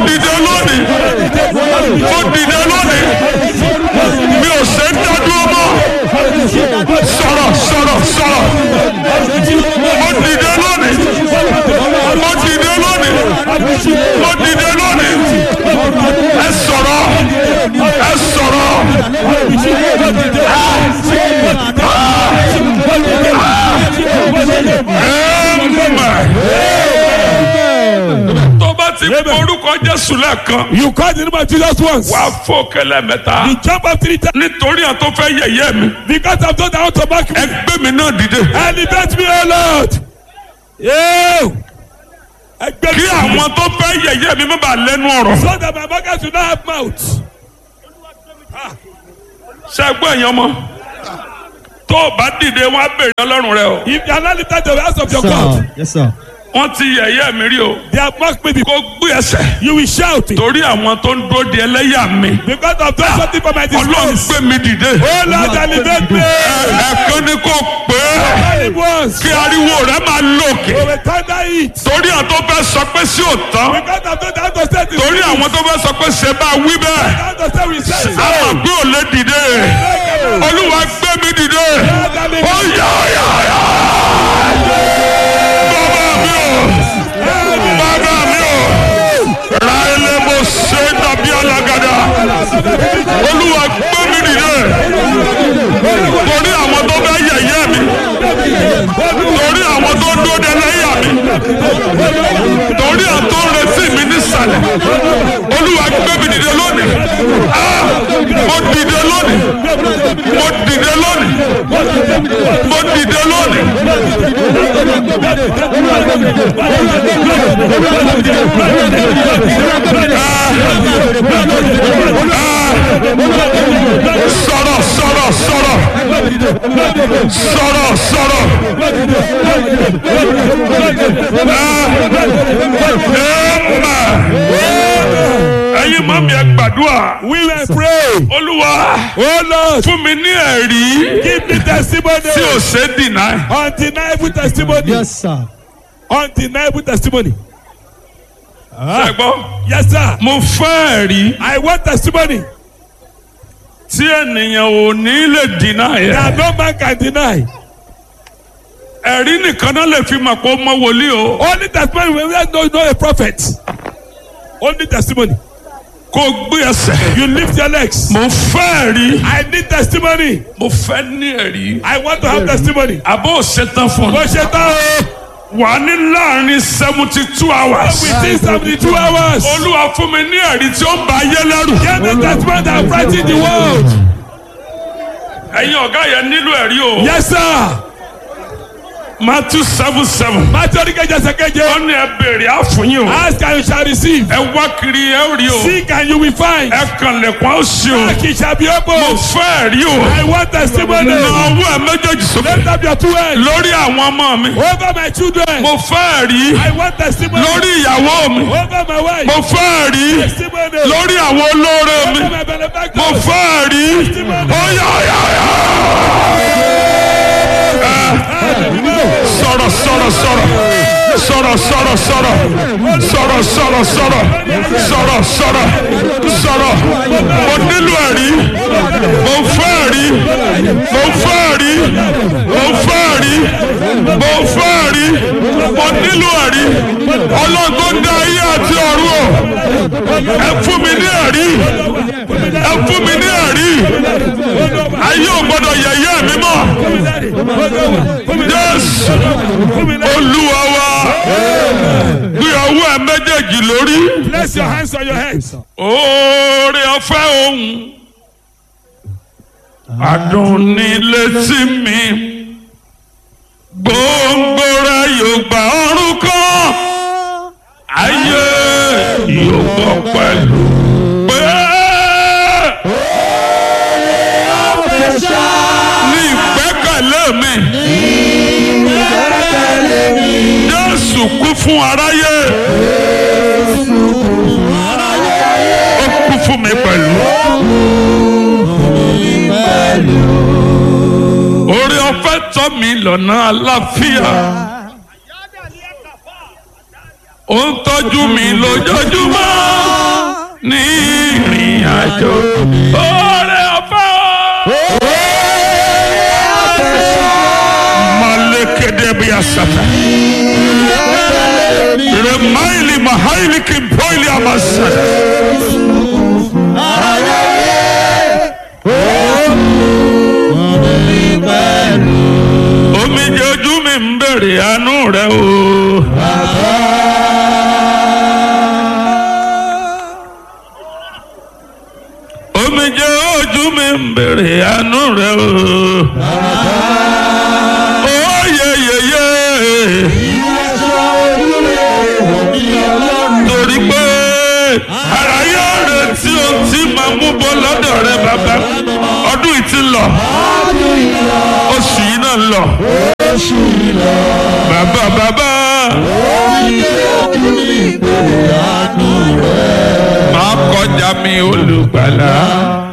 dìde lónìí mo dìde lónìí mi ò ṣe ń dádúró mọ́ sọ̀rọ̀ sọ̀rọ̀ sọ̀rọ̀ mo dìde lónìí mo dìde lónìí mo dìde lónìí ẹ sọ̀rọ̀ ẹ sọ̀rọ̀ tó bá ti orúkọ Jésù lẹ́ẹ̀kan You call the name of Jesus once. wàá fò kẹlẹ́ mẹ́ta You jump up three times nítorí àwọn tó fẹ́ yẹ̀yẹ́ mi because I've done that to back me. ẹgbẹ́ mi náà dìde Elevate me, O Lord. Ew. Ẹgbẹ́ kí àwọn tó fẹ́ yẹ̀yẹ́ mi má bàa lẹ́nu ọ̀rọ̀ So that my market should not have mouth. ṣẹ́gbọ́n èèyàn mọ́ tó o bá dìde wọn á bèrè ọlọ́run rẹ o If you are not lifted to the house of your Sir. God, Yes, sir. wọ́n ti yẹ̀yẹ́ mi rí o they have mocked me before. kó gbé ẹsẹ̀ You will shout it torí àwọn tó ń dúró de ẹlẹ́yà mi because I've done something for my ọlọ́run disgrace. gbé mi dìde Oh Lord, elevate me. ẹ̀ẹ̀kan ni kò pé All it was. kí ariwo rẹ máa lòkè We will thunder it torí àwọn tó fẹ́ sọ pé sí òtán because I've done that to say this. torí àwọn tó fẹ́ sọ pé ṣe bá wí bẹ́ẹ̀ That to say we say a mọ̀ pé ò lè dìde olúwa gbé mi dìde ó yá yá yá bàbá mi ò bàbá mi ò ra ilé mo ṣe dàbí alágàdá olúwa gbé mi dìde torí àwọn tó fẹ́ yẹ̀yẹ́ mi torí àwọn tó dúró de lẹ́yà mi torí àwọn tó ń retí mi nísàlẹ̀ olúwa gbé mi dìde lónìí Ah! mo dìde lónìí mo dìde lónìí mo dìde lónìí. sọ̀rọ̀ sọ̀rọ̀ sọ̀rọ̀ sọ̀rọ̀ sọ̀rọ̀. Amen. ẹ̀yin mọ́ mi ẹ gbàdúrà We will pray. olúwa Oh Lord, fún mi ní ẹ̀rí give me testimony. tí ò ṣe é dìnnà Undeniable testimony. Yes, sir. Undeniable testimony. ṣẹgbọ́n Yes, sir. mo fẹ́ ẹ̀rí I want testimony tí ènìyàn ò ní lè dìnnà yẹn that no man can deny. ẹ̀rí nìkan náà lè fi mọ̀ pé ó mọ wòlíì o Only testimony when we know, know a prophet. Only testimony. kó o gbé ẹsẹ̀ You lift your legs. mo fẹ́ ẹ̀rí I need testimony. mo fẹ́ ní ẹ̀rí I want to have testimony. àbó ṣetán fún Bó mi ṣe tán o. wà á ní láàrin seventy two hours Within seventy two hours. olúwa fún mi ní ẹ̀rí tí ó ń ba ayé lẹ́rù Give me testimony that frighten the world. ẹ̀yin ọ̀gá yẹn nílò ẹ̀rí o Yes, sir. Matthew seven seven Máa orí kẹjẹ sẹ́kẹ́jẹ. wọ́n ní ẹ béèrè àfúnyín o Ask and you shall receive. ẹ wá kiri ẹ ó rí o Seek and you will find. ẹ kàn lẹ̀kùn á ó ṣí o Knock it shall be mo opened. fẹ́ ẹ̀rí o I want testimony. na ọwọ́ ẹ méjèèjì sókè Lift up your two hands. lórí àwọn ọmọ mi Over my children. mo fẹ́ ẹ̀rí I want testimony. lórí ìyàwó mi Over my wife. mo fẹ́ ẹ̀rí Testimony. lórí àwọn olóore mi Over my mo benefactor. fẹ́ ẹ̀rí ó yá yá yá. sọ̀rọ̀ sọ̀rọ̀ sọ̀rọ̀ sọ̀rọ̀ sọ̀rọ̀ sọ̀rọ̀ sọ̀rọ̀ sọ̀rọ̀ sọ̀rọ̀ sọ̀rọ̀ sọ̀rọ̀ sọ̀rọ̀ mo nílò ẹ̀rí mo fẹ́ ẹ̀rí mo fẹ́ ẹ̀rí mo fẹ́ ẹ̀rí mo fẹ́ ẹ̀rí mo nílò ẹ̀rí ọlọ́gbọ́n dá ayé àti ọ̀run o ẹ fún mi ní ẹ̀rí ẹ fún mi ní ẹ̀rí ayé ò gbọ́dọ̀ yẹ̀yẹ́ mi mọ́ Jésù olúwa wa gbé ọwọ́ ẹ méjèèjì lórí Place your hands on your heads. oore ọ̀fẹ́ ohun adùn ní létí mi gbòǹgbò rẹ yóò gba ọrùn kan ayé yóò gbọ́ pẹ̀lú pé ní ìgbẹ́kẹ̀lé mi Jésù kú fún aráyé ó kú fún mi pẹ̀lú. orí ọ̀fẹ́ tọ́ mi lọ́nà àlàáfíà ó ń tọ́jú mi lójoojúmọ́ àjò. Oore ọ̀fẹ́ o. Malekede bi asata. Remaili mahaili kimpoili amasata. Omijé ojú mi ń bèrè àánú rẹ o. Omijé ojú mi ń bèrè àánú rẹ o. Oyeyeye. Torí pé ara yóò retí ohun tí màá mú bọ́ lọ́dọ̀ rẹ bàbá. Ọdún yìí ti lọ. Oṣù yìí náà lọ. Bàbá bàbá. Máa kọjá mi olùgbàlà.